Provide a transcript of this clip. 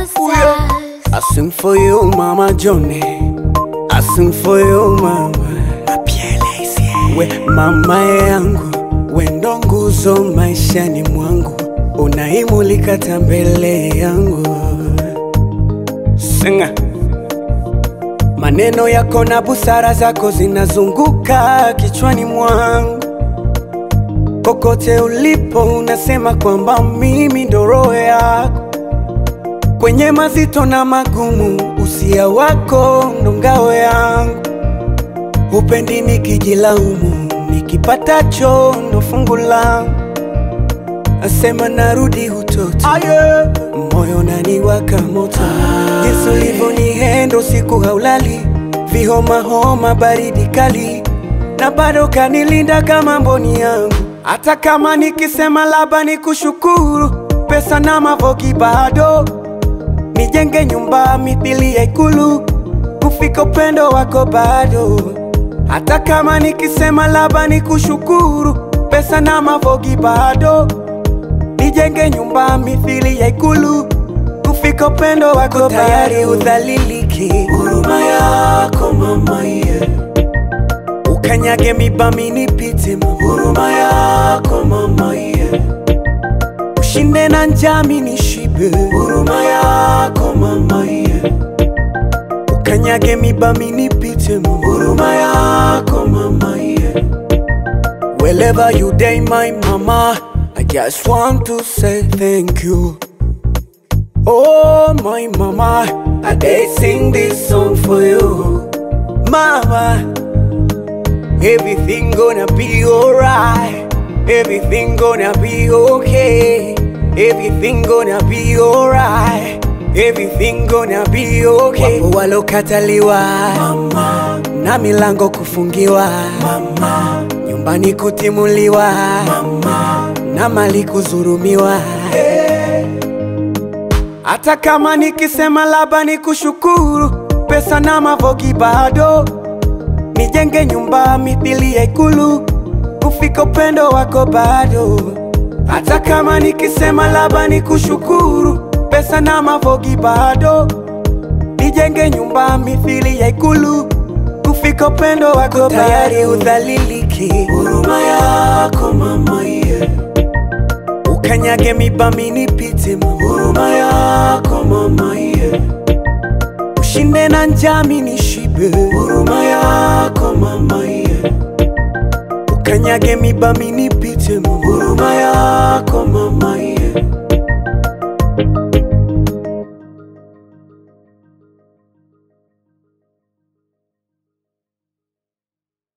I sing for you, Mama Johnny. I sing for you, Mama. We mama yangu, we ndo nguzo maishani mwangu, unaimulika hata mbele yangu. Singa. Maneno yako na busara zako zinazunguka kichwani mwangu, kokote ulipo unasema kwamba mimi ndo roho yako kwenye mazito na magumu, usia wako ndo ngao yangu. Upendi nikijilaumu, nikipatacho ndo fungu langu. Asema narudi utoto, moyo naniwaka moto, jinsi ulivyonihendo siku haulali, vihoma homa, baridi kali, na bado kanilinda kama mboni yangu. Hata kama nikisema labda nikushukuru, pesa na mavogi bado nijenge nyumba mithili ya ikulu, kufika upendo wako bado. Hata kama nikisema labda nikushukuru, pesa na mavogi bado, nijenge nyumba mithili ya ikulu, kufika upendo wako tayari udhaliliki. Huruma yako mama, yeah. ukanyage mibami nipite, mama. huruma yako mama, yeah. ushinde na njami nishibe, huruma yako mama, yeah. ukanyage mibami nipite, mama. huruma yako mama, yeah. Wherever you day, my mama, I just want to say thank you. Oh, my mama, I did sing this song for you. Mama, everything gonna be alright. Everything gonna be okay. Everything gonna be alright. Everything gonna be okay. Wapo walokataliwa mama, na milango kufungiwa mama, nyumbani kutimuliwa mama, na mali kuzurumiwa hata kama nikisema labda nikushukuru, pesa na mavogi bado, nijenge nyumba mithili ya ikulu, kufika upendo wako bado. Hata kama nikisema labda nikushukuru, pesa na mavogi bado, nijenge nyumba mithili ya ikulu, kufika upendo wako tayari udhaliliki. Huruma yako mama, yeah. ukanyage mibami nipite, mama. huruma yako mama, yeah. ushinde na njami nishibe, huruma yako mama, yeah. ukanyage mibami nipite, mama. huruma yako mama, yeah.